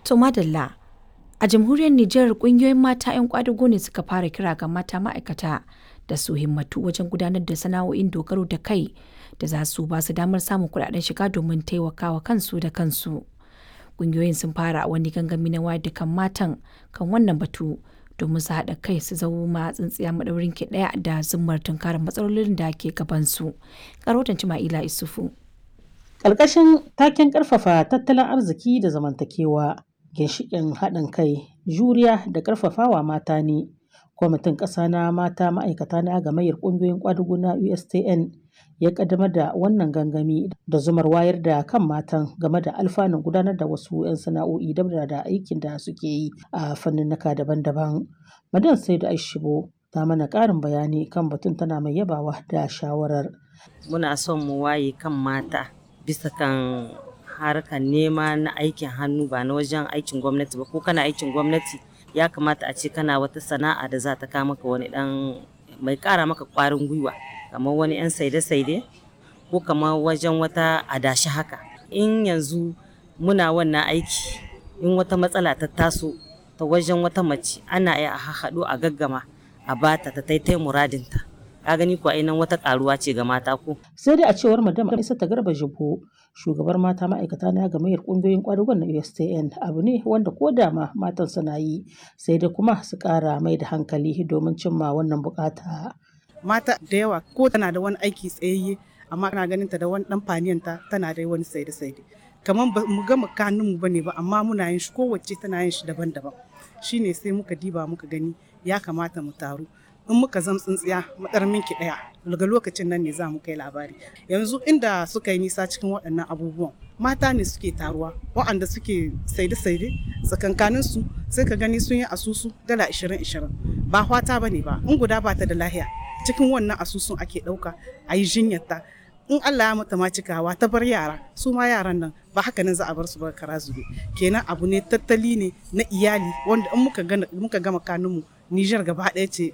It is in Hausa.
To madalla a jamhuriyar Nijar kungiyoyin mata 'yan kwadago ne suka fara kira ga mata ma'aikata da su himmatu wajen gudanar da sana'o'in dogaro da kai da za su ba su damar samun kudaden shiga domin taimakawa kansu da kansu. Kungiyoyin sun fara wani gangami na wayar da kan matan kan wannan batu domin su haɗa kai su zama tsintsiya maɗaurin ki ɗaya da zummar tunkarar matsalolin da ke gabansu. Karotan Cima'ila Isufu. Ƙarƙashin taken ƙarfafa tattalin arziki da zamantakewa, ginshiƙin haɗin kai, juriya da ƙarfafawa mata ne. Kwamitin ƙasa na mata ma'aikata na gamayyar ƙungiyoyin ƙwadugu na USTN ya ƙaddamar da wannan gangami da zumar wayar da kan matan game da alfanun gudanar da wasu 'yan sana'o'i dabda da aikin da suke yi a fanninnika daban-daban. Madan Saidu Aishibo ta mana ƙarin bayani kan batun tana mai yabawa da shawarar. Muna son mu waye kan mata bisa kan harkar nema na aikin hannu ba na wajen aikin gwamnati ba ko kana aikin gwamnati ya kamata a ce kana wata sana'a da za ta kama maka wani dan mai kara maka kwarin gwiwa kamar wani yan saide-saide ko kamar wajen wata adashi haka in yanzu muna wannan aiki in wata matsala ta taso ta wajen wata mace ana iya a haɗu a gaggama a bata ta taitai muradinta ka gani ko nan wata karuwa ce ga mata ko sai dai a cewar madam isa ta garba jibo shugabar mata ma'aikata na gamayyar kungiyoyin kwadugon na USTN abu ne wanda ko da ma matan suna yi sai dai kuma su kara mai da hankali domin cimma wannan bukata mata da yawa ko tana da wani aiki tsayayye amma kana ganin ta da wani dan faniyanta tana da wani saide saide kamar ba mu gama kanun mu bane ba amma muna yin shi kowace tana yin shi daban-daban shine sai muka diba muka gani ya kamata mu taru in muka zam tsintsiya madar minki daya daga lokacin nan ne za mu kai labari yanzu inda suka yi nisa cikin waɗannan abubuwan mata ne suke taruwa waɗanda suke saide-saide tsakankanin su sai ka gani sun yi asusu dala 20-20 ba fata ba ne ba in guda ba ta da lahiya cikin wannan asusun ake ɗauka a yi jinyarta in Allah ya mata ma cikawa ta bar yara su ma yaran nan ba haka nan za a bar su ba kara zube kenan abu ne tattali ne na iyali wanda in muka gama kanunmu Nijar gaba ɗaya ce